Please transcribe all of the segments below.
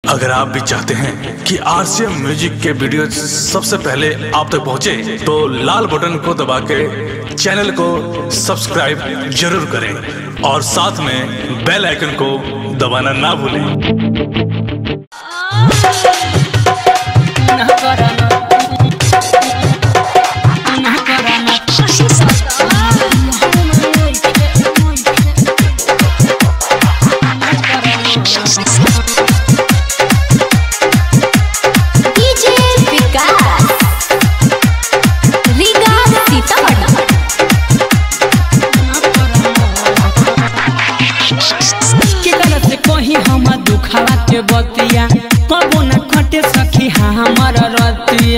अगर आप भी चाहते हैं कि आरसीएम म्यूजिक के वीडियो सबसे पहले आप तक पहुंचे, तो लाल बटन को दबा के चैनल को सब्सक्राइब जरूर करें और साथ में बेल आइकन को दबाना ना भूलें डीजे विकास रीगा सीतामढ़ी केकरा से कही हम दुखावा के बतिया कबो न कटे सखी हाँ हमर रतिया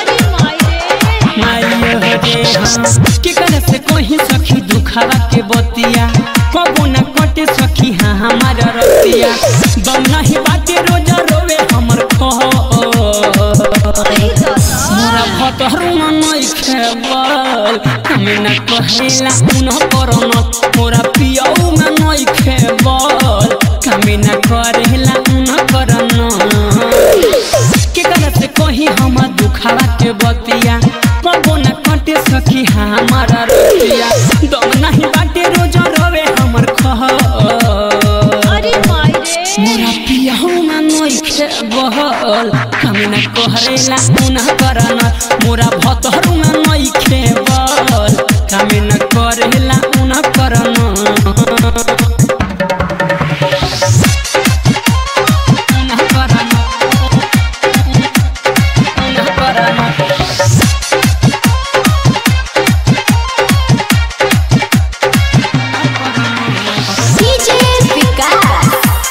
माइयो रे हाँ। केकरा से कही सखी दुखावा के बतिया कबो न कटे सखी हाँ हमर रतिया दम नहीं बाटे रोज रोवे हमर कहो मोरा भतरुआ नहीं खेबल हमें न कहेला उन करन मोरा पियऊ में नहीं खेबल हमें न करेला उन करन के करे से कही हम दुखावा के बतिया कबो न कटे सखी हमारा रतिया दम नहीं बाटे रोज रवे हमर खह मोरा पियहू में नई खेबल कमी न कहरेला उन करन मोरा भतहरू में नई खेबल कमी न करेला उन करन उन करन उन करन डीजे विकास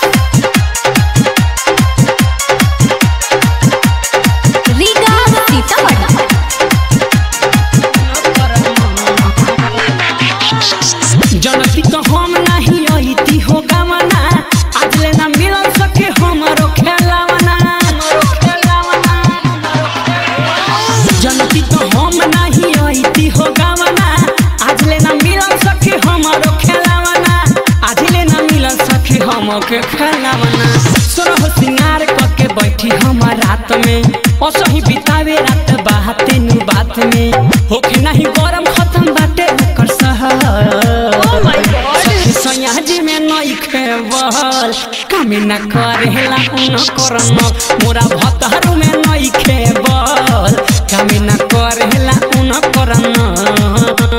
रीगा सीतामढ़ी जनती तो हम नहीं अइती हो गवना आज ले ना मिल सके हमरो खेलावना जनती तो हम नहीं अइती हो गवना आज ले ना मिल सके हमरो खेलावना आज ले ना मिल सके हमके खेलावना सोरह सिंगार करके बैठी हम रात में असही बितावे रात बाते नु बात में होके नहीं गरम खत्म बाटे ओकर सहर सखी सैया जी में नई खेबल कमी न करेला उन करन मोरा भतहरू में नई खेबल कमी न करेला उन करन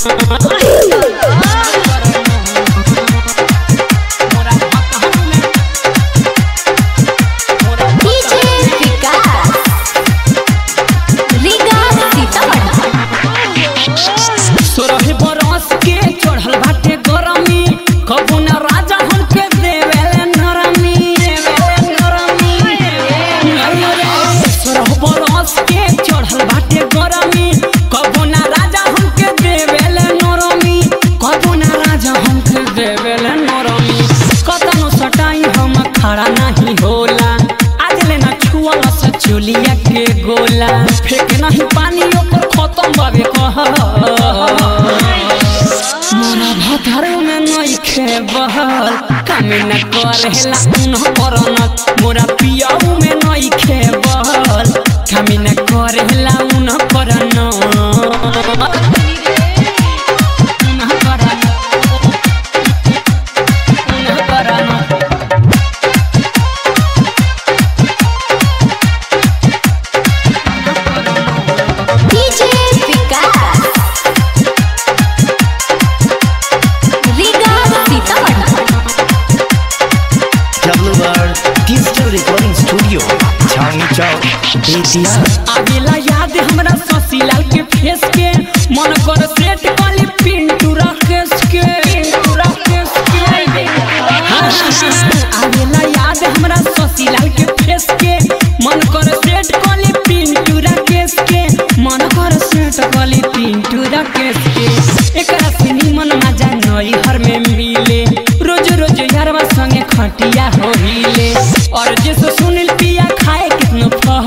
मोरा भतहरू में मोरा डीजे विकास रीगा सीतामढ़ी सोरह बरस के चढ़ल बाटे गरमी कबू न राजा हमके देवेले नरमी देवेले नरमी अयो रे सोरह बरस के चढ़ल बाटे गरमी कबू न राजा हमके देवेले नरमी कबू न राजा हमके देवेले नरमी कतनो सटाई हम खड़ा नहीं होला आज ले ना छुअल से चुलिया के गोला फेंक नहीं पानी ऊपर खत्म बाबे कह मोरा भतरू में नई खेबल कमी न करेला उन करन मोरा पियाऊ में नई खेबल कमी न करेला उन करन उन करन उन करन DJ Vikas Riga Sitamarhi WR digital recording studio Chhawani Chowk Bettiah आवेला याद हमरा शशिलाल के फेस के मन कर सेट काली पिंटू राकेश के पिंटू राकेश के हाँ, आवेला याद हमरा शशिलाल के फेस के मन कर सेट काली पिंटू राकेश के मन कर सेट काली पिंटू राकेश के एकरा से निमन मजा नई हर में मिले रोज रोज यारवा संगे खटिया हो हिले और जैसे सुनील पिया खाए कितनो फह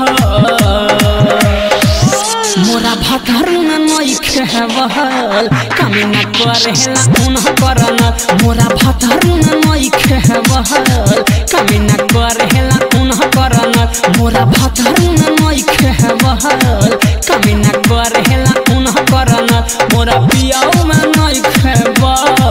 मोरा भतरू न नई खेबल कमी न करेला उन करन मोरा भतरू न नई खेबल कमी न करेला उन करन मोरा भतर में नई खेबल कमी न करेला उन करन मोरा पियाऊ में नई खेबल